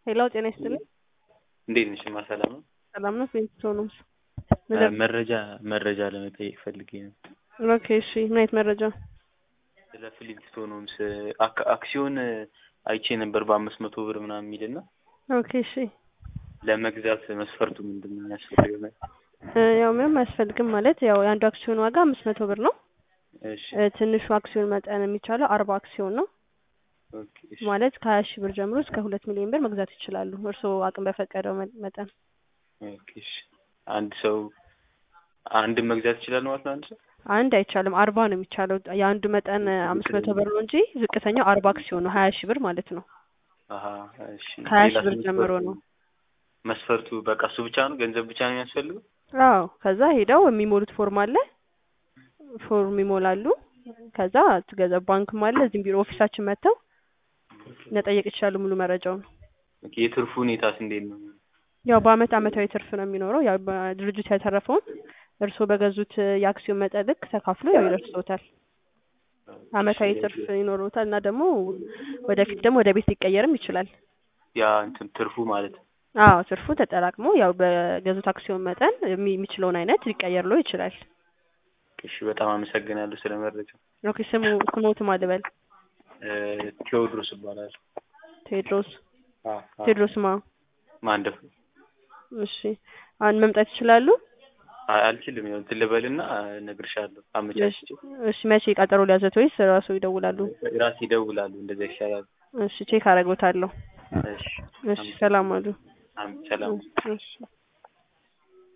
ሄሎ ጤና ይስጥልኝ። እንዴት ነሽ? ማ ሰላም ነው? ሰላም ነው? ፌስቶ ነው። መረጃ መረጃ ለመጠየቅ ፈልጌ ነው። ኦኬ እሺ፣ ምን አይነት መረጃ? ስለ ፍሊንስቶን ሆምስ አክ- አክሲዮን አይቼ ነበር በአምስት መቶ ብር ምናምን የሚልና ኦኬ እሺ። ለመግዛት መስፈርቱ ምንድን ነው ያስፈልገው? እ ያው ምንም አያስፈልግም ማለት ያው የአንዱ አክሲዮን ዋጋ አምስት መቶ ብር ነው። እሺ እ ትንሹ አክሲዮን መጠን የሚቻለው አርባ አክሲዮን ነው ኦኬ እሺ ማለት ከሀያ ሺህ ብር ጀምሮ እስከ ሁለት ሚሊዮን ብር መግዛት ይችላሉ። እርስዎ አቅም በፈቀደው መ- መጠን ኦኬ እሺ። አንድ ሰው አንድን መግዛት ይችላል ማለት ነው አንድ ሰው? አንድ አይቻልም፣ አርባ ነው የሚቻለው። የአንዱ መጠን አምስት መቶ ብር ነው እንጂ ዝቅተኛው አርባ አክሲዮን ነው፣ ሀያ ሺህ ብር ማለት ነው። አሀ እሺ። ከሀያ ሌላስ ሺህ ብር ጀምሮ መስፈርቱ? ነው። መስፈርቱ በቃ እሱ ብቻ ነው? ገንዘብ ብቻ ነው የሚያስፈልገው? አዎ ከዛ ሄደው የሚሞሉት ፎርም አለ፣ ፎርም ይሞላሉ። ከዛ ትገዛ ባንክም አለ፣ እዚህም ቢሮ ኦፊሳችን መጥተው መጠየቅ ይችላሉ ሙሉ መረጃውን። ኦኬ የትርፉ ሁኔታስ እንዴት ነው? ያው በአመት አመታዊ ትርፍ ነው የሚኖረው። ያው በድርጅቱ ያተረፈውን እርስዎ በገዙት የአክሲዮን መጠን ልክ ተካፍሎ ያው ይደርሶታል። አመታዊ ትርፍ ይኖረውታል እና ደግሞ ወደፊት ደግሞ ወደ ቤት ሊቀየርም ይችላል። ያ እንትን ትርፉ ማለት ነው። አዎ ትርፉ ተጠራቅሞ ያው በገዙት አክሲዮን መጠን የሚ- የሚችለውን አይነት ሊቀየርሎ ይችላል። እሺ በጣም አመሰግናለሁ ስለ መረጃው። ኦኬ ስሙ ስሞት ማልበል እ ቴዎድሮስ እባላለሁ። ቴዎድሮስ አ አ ቴዎድሮስ ማ ማንደፍ እሺ አሁን መምጣት ይችላሉ? አ- አልችልም። ያው እንትን ልበልና እነግርሻለሁ አመቻችቼ። እሺ መቼ ቀጠሮ ሊያዘት ወይስ ራሱ ይደውላሉ? ራሴ ይደውላሉ። እንደዛ ይሻላል። እሺ ቼክ አደርጎታለሁ። እሺ እሺ ሰላም አሉ። አም- ሰላም እሺ